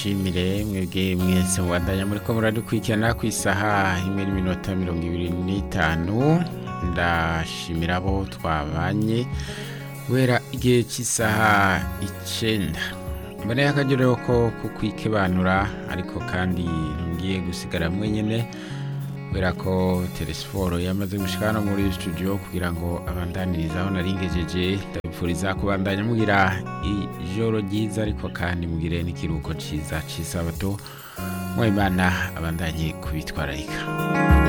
shimire mwebwe mwese mubandanya muriko muradukurikirana ku isaha imwe n'iminota mirongo ibiri n'itanu ndashimira abo twabanye guhera igihe cy'isaha icenda mboneye akagero ko kukwikebanura ariko kandi ntugiye gusigara mwenyene kubera ko telesiporo yamaze gushika hano muri studio kugira ngo abandanirize aho naringejeje ndabipfuriza kubandanya mugira ijoro ryiza ariko kandi mugire n'ikiruhuko ciza c'isabato mwimana abandanye kubitwararika